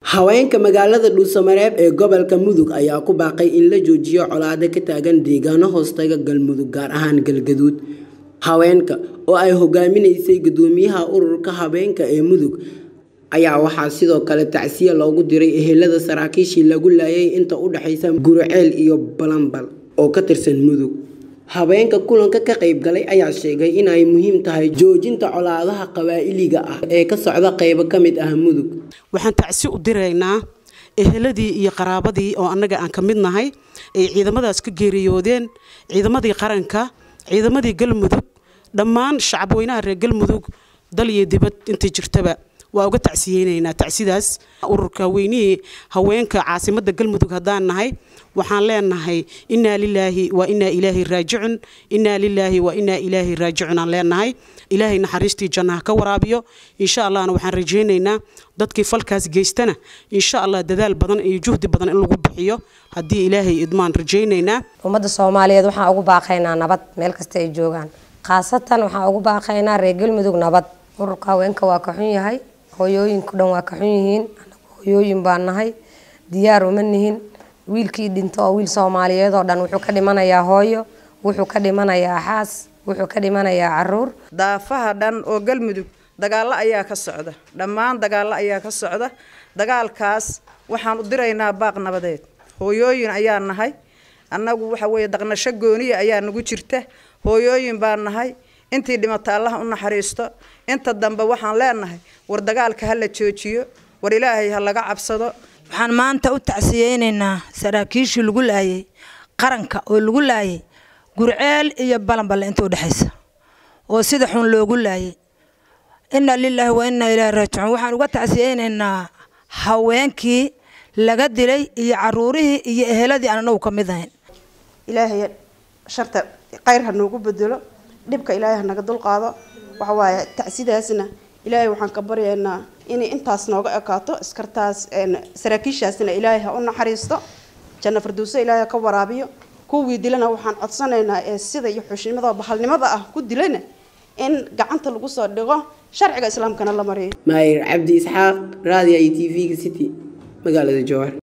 haweenka magaalada dhuusamareeb ee gobolka mudug ayaa ku baaqay in la joojiyo colaado ka taagan deegaano hoostaga galmudug gaar ahaan galgaduud haweenka oo ay hogaaminaysay gudoomiyaha ururka haweenka ee mudug ayaa waxaa sidoo kale tacsiya loogu diray ehelada saraakiishii lagu laayay inta u dhexaysa guriceel iyo balambal oo ka tirsan mudug haweenka kulanka ka qayb galay ayaa sheegay in ay muhiim tahay joojinta colaadaha qabaa'iliga ah ee ka socda qaybo ka mid ah mudug waxaan tacsi u diraynaa eheladii iyo qaraabadii oo annaga aan ka mid nahay ay ciidamadaas ka geeriyoodeen ciidamadii qaranka ciidamadii galmudug dhammaan shacabweynaha reer galmudug dal iyo dibad inta jirtaba waa uga tacsiyeynaynaa tacsidaas ururka weynihii haweenka caasimadda galmudug haddaan nahay waxaan leenahay innaa lilaahi wa innaa ilaahi raajicun innaa lilaahi wa innaa ilaahi raajicun aan leenahay ilaahay naxariistii jannaha ka waraabiyo insha allahna waxaan rajaynaynaa dadkii falkaas geystana insha allah dadaal badan iyo juhdi badan in lagu bixiyo haddii ilaahay idmaan rajaynaynaa ummadda soomaaliyeed waxaan ugu baaqaynaa nabad meel kasta ay joogaan khaasatan waxaan ugu baaqaynaa reer galmudug nabad ururka haweenka waa ka xun yahay hooyooyinku dhan waa ka xun yihiin hooyooyin baan nahay diyaar uma nihin wiilkii dhinto oo wiil soomaaliyeed oo dhan wuxuu ka dhimanayaa hooyo wuxuu ka dhimanayaa xaas wuxuu ka dhimanayaa caruur daafaha dhan oo galmudug dagaallo ayaa ka socda dhammaan dagaallo ayaa ka socda dagaalkaas waxaan u diraynaa baaq nabadeed hooyooyin ayaa nahay annagu waxa weeye daqnasho gooniya ayaa nagu jirta hooyooyin baan nahay intii dhimata allaha u naxariisto inta dambe waxaan leenahay war dagaalka ha la joojiyo war ilaahay ha laga cabsado waxaan maanta u tacsiyeynaynaa saraakiishii lagu laayay qaranka oo lagu laayay gurceel iyo balanballe inta udhexaysa oo sida xun loogu laayay inna lilaahi wa innaa ilaahi raajicuun waxaan uga tacsiyeynaynaa haweenkii laga dilay iyo caruurihii iyo eheladii aan anagu ka mid ahayn ilaahay sharta khayr ha noogu bedelo dhibka ilaahay ha naga dulqaado waxa waaye tacsidaasna ilaahay waxaan ka baryaynaa inay intaas nooga ekaato iskartaas saraakiishaasna ilaahay ha u naxariisto janno farduuso ilaahay ka waraabiyo kuwii dilana waxaan codsanaynaa ee sida iyo xushimada bahalnimada ah ku dilana in gacanta lagu soo dhigo sharciga islaamkana la mariyo maayir cabdi isxaaq raadiya iyo t v-ga city magaalada jowhar